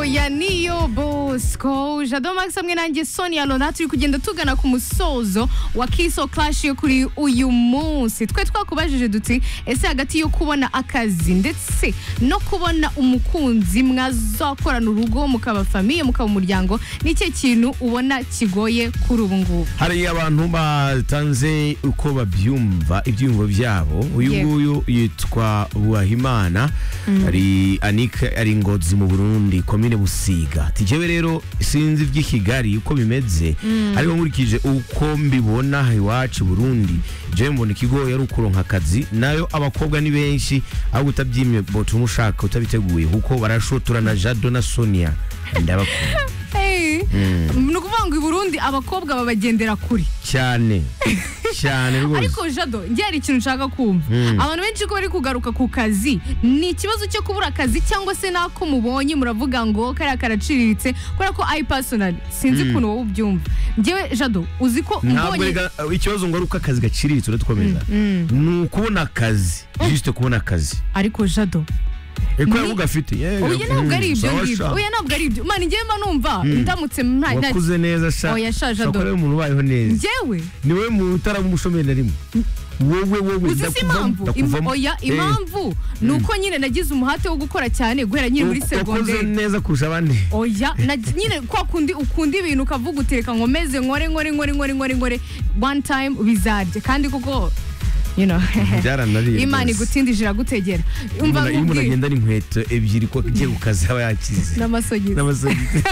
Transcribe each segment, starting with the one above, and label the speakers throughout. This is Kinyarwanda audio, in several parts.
Speaker 1: ya niyo bosco jado maxamwe nanjye sonia lona turi kugenda tugana ku musozo wa kiso clash yo kuri uyu munsi twe twakubajije duti ese hagati yo kubona akazi ndetse no kubona umukunzi mwazakorana urugo mukaba famiye mukaba umuryango ni ikihe kintu ubona kigoye kuri ubu ngubu
Speaker 2: hari abantu batanze uko babyumva ibyiyumvo byabo uyu
Speaker 1: Yego.
Speaker 2: nguyu yitwa buhahimana ari anike ari ngozi mu burundi komine busiga tijyewe rero sinzi iby'i kigali uko bimeze ariko nkurikije uko mbibona aha iwacu i burundi jewe mbona ikigoye ari ukuronka akazi nayo abakobwa ni benshi ahubwo utabyimye botuma ushaka utabiteguye kuko barashotora na jado na sonia ndabakunda
Speaker 1: Hey, ni ukuvuga ngo i burundi abakobwa babagendera kuri
Speaker 2: cyane cyane rwose
Speaker 1: ariko jado njye hari ikintu nshaka kumva abantu benshi ko bari kugaruka ku kazi ni ikibazo cyo kubura akazi cyangwa se n'ako mubonye muravuga ngo kariya karaciriritse kubera ko ayi pasonari sinzi ukuntu wowe ubyumva njyewe jado uzi ko
Speaker 2: ntabwo
Speaker 1: mbonye
Speaker 2: rega- ikibazo ngo ari uko akazi gaciriritse uradukomeza ni ukubona akazi juste kubona akazi
Speaker 1: ariko jado
Speaker 2: eko
Speaker 1: Ni-
Speaker 2: yaba ugafite
Speaker 1: oya ntabwo ari ibyo ngibyo oya ntabwo ari ibyo mani njyewe mba numva ndamutse nta nta-
Speaker 2: wakuze neza sha
Speaker 1: Oya, sha, Jado.
Speaker 2: shakora umuntu ubayeho neza
Speaker 1: njyewe
Speaker 2: ni wowe muntu utaramushomeye na rimwe wowe wowe
Speaker 1: uzi si impamvu Im- oya impamvu ni uko nyine nagize umuhate wo gukora cyane guhera nyine muri
Speaker 2: wakoze
Speaker 1: segonderi
Speaker 2: neza kurusha abandi
Speaker 1: oya na nyine kwa kundi ukunda ibintu ukavuga utereka ngo meze nkore nkore nkore nkore nkore nkore one time bizarya kandi kuko you know
Speaker 2: byaranariye
Speaker 1: imana
Speaker 2: rwose.
Speaker 1: igutindije iragutegera umva
Speaker 2: Umuntu- iyo umuntu
Speaker 1: nkubwiye
Speaker 2: agenda n'inkweto ebyiri ko agiye ku kazi aba yakize
Speaker 1: n'amasogisi
Speaker 2: n'amasogisi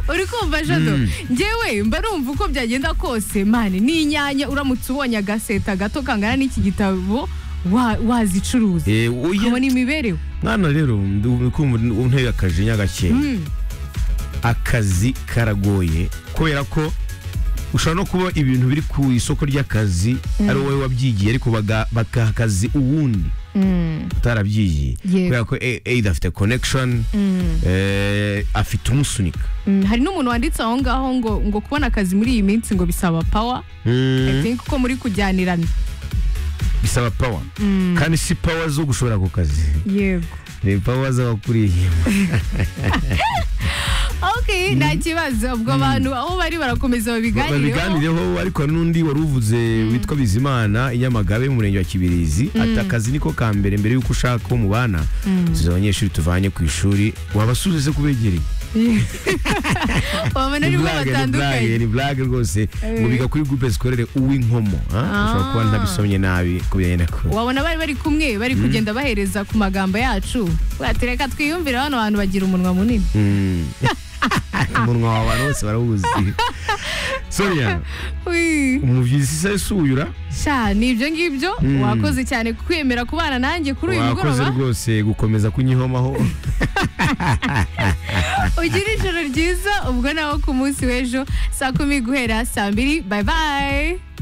Speaker 1: uri kumva jado ngewe mba numva uko byagenda kose mani ni inyanya uramutse ubonye agaseta gato kangana n'iki gitabo wa- wazicuruza
Speaker 2: Eh, oya.
Speaker 1: ukabona imibereho
Speaker 2: mwana rero ndu- kumva unteye akajinya gakeya
Speaker 1: Mm.
Speaker 2: akazi karagoye kubera ko ushobora no kuba ibintu biri ku isoko ry'akazi ari wowe wabyigiye ariko baga- bagaha akazi uwundi utarabyigiye
Speaker 1: Yego.
Speaker 2: kubera ko e- either afite connection eh, afite umusunika
Speaker 1: Mm, hari n'umuntu wanditse aho ngaho ngo ngo kubona akazi muri iyi minsi ngo bisaba pawa I think ko muri kujyanirana
Speaker 2: bisaba power kandi si power zo gushobora ku kazi
Speaker 1: yego
Speaker 2: ni power z'abakuriye inyuma.
Speaker 1: ok nta kibazo ubwo abantu aho bari barakomeza babiganireho
Speaker 2: babiganireho ariko hari n'undi wari uvuze witwa bizimana inyamagabe mu murenge wa kibirizi ati akazi niko ka mbere mbere y'uko ushaka uwo mubana tuzi abanyeshuri tuvanye ku ishuri wabasubize kubegereye
Speaker 1: babona ari bo batandukanye
Speaker 2: ni burage rwose ngo biga kuri gurupe zikorere uw'inkomo ha? ushobora kuba ntabisomye nabi kubijyanye na kure
Speaker 1: wabona bari bari kumwe bari kugenda bahereza ku magambo yacu watereka twiyumvire bano bantu bagira umunwa munini
Speaker 2: Mm. umunwa wa abantu bose barawuzi sonia
Speaker 1: Ui,
Speaker 2: umubyizi se suyura
Speaker 1: sha ni ibyo ngibyo wakoze cyane kwemera kubana nanjye kuri uyu
Speaker 2: wakoze
Speaker 1: mugoroba
Speaker 2: rwose gukomeza kunyihomaho
Speaker 1: ugire ijoro ryiza ubwo nawe ku munsi w'ejo saa kumi guhera saa mbiri bayi bayi